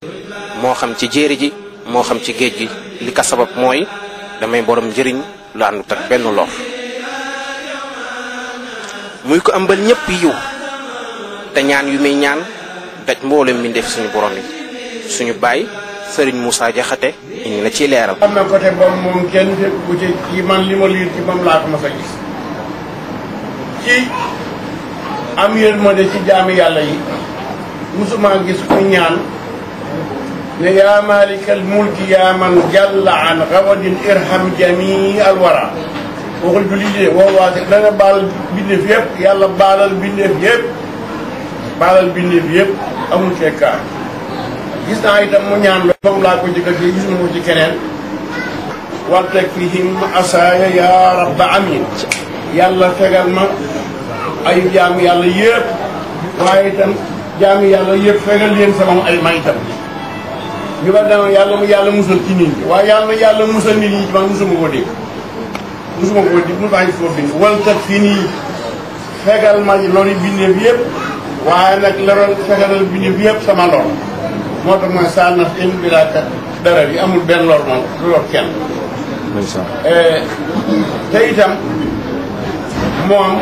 moo xam ci jéeri ji moo xam ci géej gi li ko sabab mooy damay borom njëriñ lu àndut ak benn lor muy ko ëmbal ñëpp yiw te ñaan yu muy ñaan daj mboolem mi def suñu borom yi suñu baay sëriñ Moussa Jaxate indi na ci leeral am na côté boobu moom kenn fekk bu ci ci man li ma liir ci moom laa ko mas a gis ci am yërmande ci jaami yàlla yi musuma gis ku ñaan ne yaa maalikal mulki yaa man jalla an xawadin irham jamii al wara waxul du lii de woowaate da nga baal bindeef yëpp yàlla baalal bindeef yëpp baalal bindeef yëpp amul fekkaar gis naa itam mu ñaan la moom laa ko jëkk a gis gisuma ko ci keneen warteg fihim asaaya yaa rabba amin yàlla fegal ma ay jaam yàlla yëpp waaye itam jaam yàlla yëpp fegal leen sama ay may itam ñu ba dama yàlla mu yàlla musal ci nit ñi waaye yàlla yàlla musal nit ñi ci man musuma koo dégg musuma koo dégg mu baa ngi foo bind waltat fi nii fegal ma lori bindeef yëpp waaye nag loroon fegalal bindeef yëpp sama lor moo tax mooy saa naf in bilaakat dara yi amul benn lor moom du lor kenn te itam moom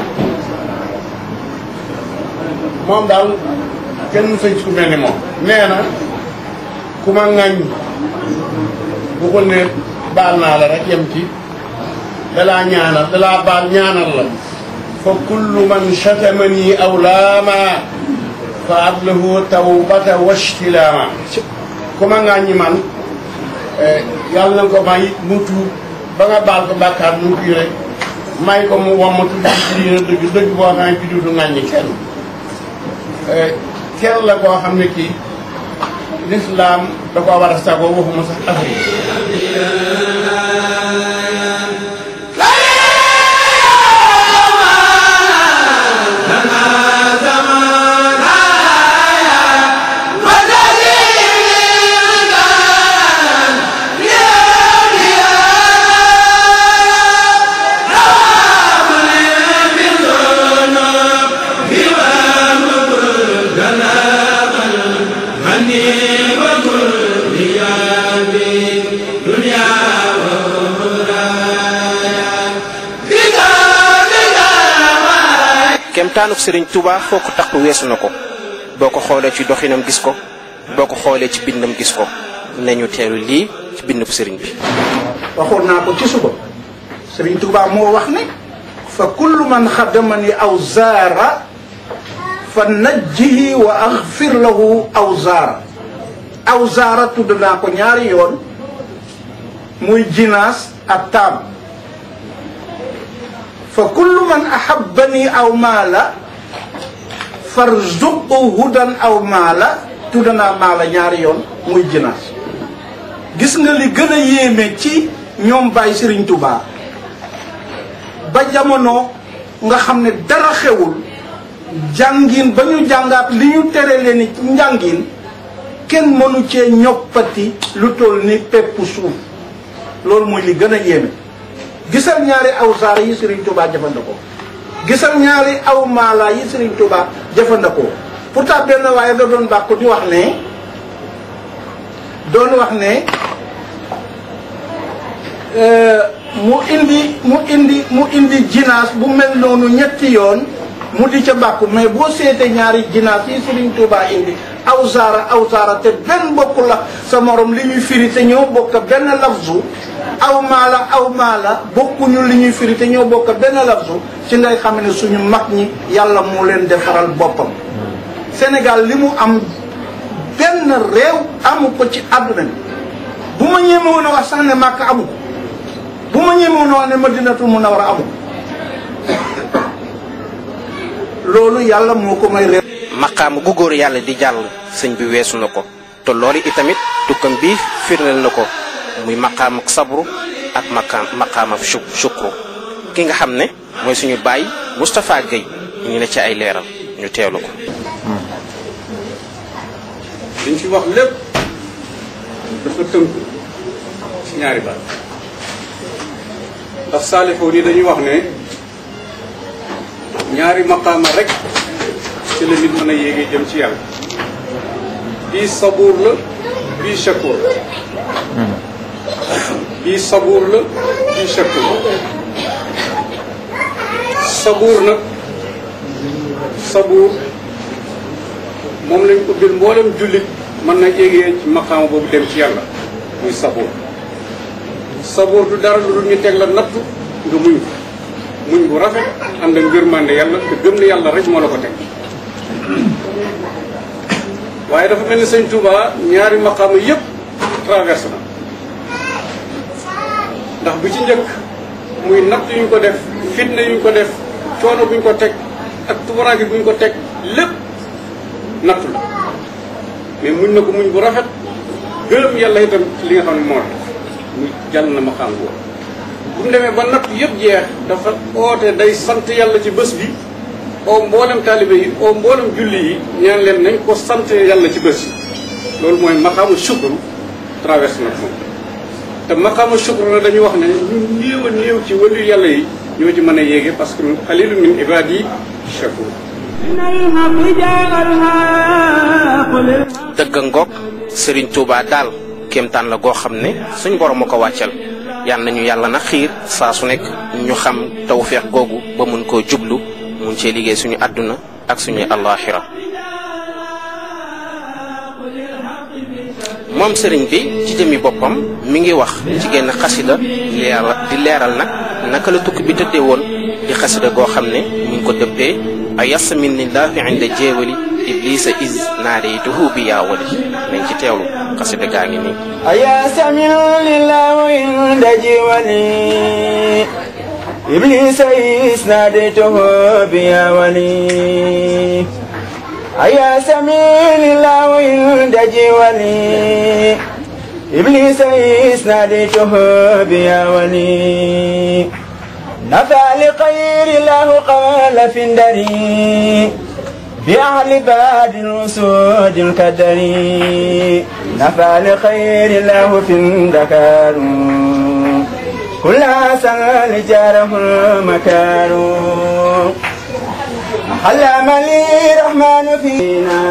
moom daal kenn sëñ su mel ni moom nee na ku ma ŋañ bu ko ne baal naa la rek yem ci dalaa ñaanal dalaa baal ñaanal la fa kullu man chatamani aw laama fa ablahu tawbata washtilaama ku ma ŋaññi man yàlla na ko may mu tuub ba nga baal ko bàkkaar mu kii rek may ko mu wamatu ci diina dëgg dëgg boo xam ne ci duutu ŋàññi kenn kenn la koo xam ne kii lislaam da ko war a sago waxuma sax Afrique kemtaanuk sëriñ Touba foo ko takk weesu na ko boo ko xoolee ci doxinam gis ko boo ko xoolee ci bindam gis ko nañu teelu lii ci bindub sëriñ bi waxoon naa ko ci suba sëriñ Touba moo wax ne fa kullu man xaddamani aw zaara fa najjihi wa axfir lahu aw zaara aw zaara tudd naa ko ñaari yoon muy jinaas ak taam fa kullu man ahabbani aw maala farzuqu hudan aw maala tudd naa maala ñaari yoon muy jinaas gis nga li gën a yéeme ci ñoom Baye Serigne Touba ba jamono nga xam ne dara xewul jàngin ba ñu jàngaat li ñu tere leen ci njàngin kenn mënu cee ñoppati lu toll ni peppu suuf loolu mooy li gën a yéeme gisal ñaari aw saara yi Serigne Touba jëfandikoo gisal ñaari aw maala yi Serigne Touba jëfandikoo pourtant benn waaye da doon bàkku di wax ne doon wax ne mu indi mu indi mu indi jinaas bu mel noonu ñetti yoon mu di ca bàkku mais boo seetee ñaari jinaas yi Serigne Touba indi aw saara aw saara te benn bokk la sa morom li ñuy firi te ñoo bokk benn lafzu aw maala aw maala bokkuñu li ñuy firi te ñoo bokk benn lafzu ci ngay xam ne suñu mag ñi yàlla moo leen defaral boppam Sénégal li mu am benn réew amu ko ci àdduna bi bu ma ñemewoon a wax sax ne màkk amu ko bu ma ñemewoon a wax ne madinatul munawwara amu ko loolu yàlla moo ko may réew maqaama gu góor yàlla di jàll sëñ bi weesu na ko te loolu itamit tukkam bi firndeel na ko muy maqaam ak sabru ak maqaam maqaam ak shukru ki nga xam ne mooy suñu baay Moustapha Guèye ñu ne ci ay leeral ñu teelu ko liñ fi wax lépp dafa tënku ci ñaari baat ndax saalixoon yi dañuy wax ne ñaari maqaama rek ci la nit mën a yéegee jëm ci yàlla bii sabuur la bii shakur bii sabuur la bii shakur sabuur nag sabuur moom lañ ko bir mboolem jullit mën na yéegee ci maqaama boobu dem ci yàlla muy sabuur sabuur du dara lu dul ñu teg la nattu nga muñ ko muñ bu rafet ànd ak ngërmande yàlla te gëm ne yàlla rek moo la ko teg waaye dafa mel ni sëñ Touba ñaari maqaama yëpp traversé na ndax bi ci njëkk muy natt yu ñu ko def fitna yu ñu ko def coono bu ñu ko teg ak tubaraange bu ñu ko teg lépp nattu la mais muñ na ko muñ bu rafet gërëm yàlla itam ci li nga xam ne moo tax muy jàll na maqaam boobu bu mu demee ba natt yëpp jeex dafa oote day sant yàlla ci bés bi oo mboolem taalibe yi oo mboolem julli yi ñaan leen nañ ko sant yàlla ci bés yi loolu mooy maqaamu shukru traversé na moom te maqaamu shukru na dañu wax ne ñu néew a néew ci wàllu yàlla yi ñoo ci mën a yéege parce que xalilu min ibaadi shakur dëgg ngoog Serigne Touba daal kéemtaan la goo xam ne suñ borom a ko wàccal yal nañu yàlla na xiir saa su nekk ñu xam tawféex googu ba mun koo jublu mun cee liggéey suñu àdduna ak suñu allaaxira moom sëriñ bi ci jëmi boppam mi ngi wax ci genn xasida leeral di leeral nag naka la tukki bi tëddee woon di xasida goo xam ne mi ngi ko dëppee a yassa min lillahi inda jéewali iblisa is naareytuhu bi yaawali nañ ci teewlu xasida gaa ngi nii أيا سميع لله عند جوالي إبليس إذ ناديته بيا ولي أيا سميع لله عند جوالي إبليس إذ ناديته بيا ولي نفع لخير الله قال في الدري بأهل باد الأسود الكدري نفع لخير الله في الدكار كل سنة جاره المكار علم لي رحمن فينا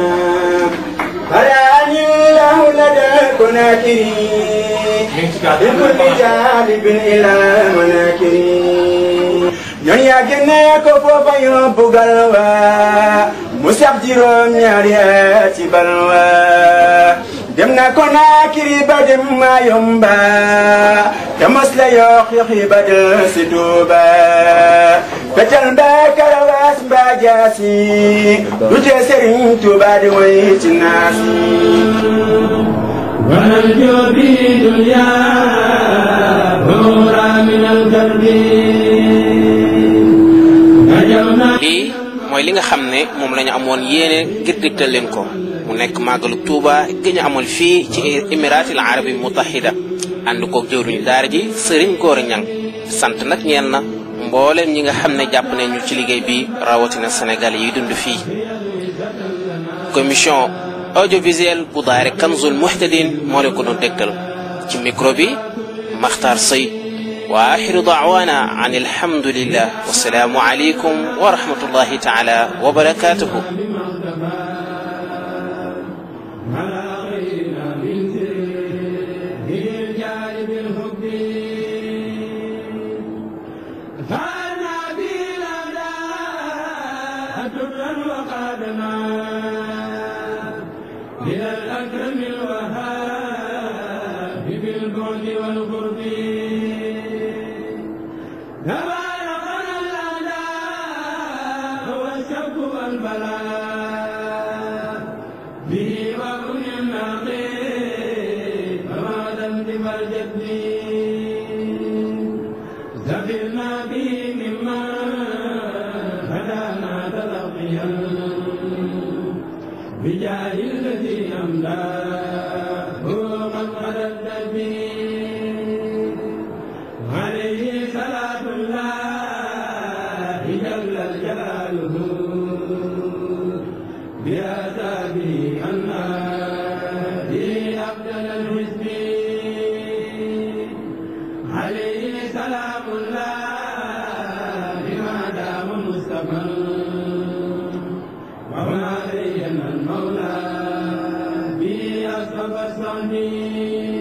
فراني الله لدى كناكري بكل جانب إلى مناكري ñoon yaa génne ko foofa yóbbu galwa mu sax juróom ñaari at ci balwa dem na ko naakiri ba dem ma yomba te mos la yox yoxi ba del si tuuba fetal mba karawaas mba jaasi du tee sëriñ tuuba di way ci naasi ونرجو في دنيا نورا من الكرب نجونا lii mooy li nga xam ne moom la ñu amoon yéene ngir digtal leen ko mu nekk màggalu Tuuba gi ñu amal fii ci Émiratil Arabi Mutahida ànd koog jëwriñu daara ji sëriñ Góora Ñang sant nag ñeel na mbooleem ñi nga xam ne jàpp ne ñu ci liggéey bi rawatina Sénégal yi dund fii commission audiovisuelle bu daare Kanzul Muhtadin moo leen ko doon dégtal ci micro bi Makhtar Sey wa axiru daawana an alhamdulillah wasalaamu aleykum wa rahmatullahi taala wa barakatuhu فانا بلنا درا وقادنا الى الاكرم الوهاب بالبعد والقرب تباركنا الاعداء والشك والبلاء به وكن النقيب فما ذنب الجد زفرنا به مما هدانا تلقيا بجاه الذي أملاه من قدد به عليه صلاة الله جل جلاله بهذا به أنا به أبدل الحزب عليه سلام الله ما دام مستمر وما بين المولى فاستهدي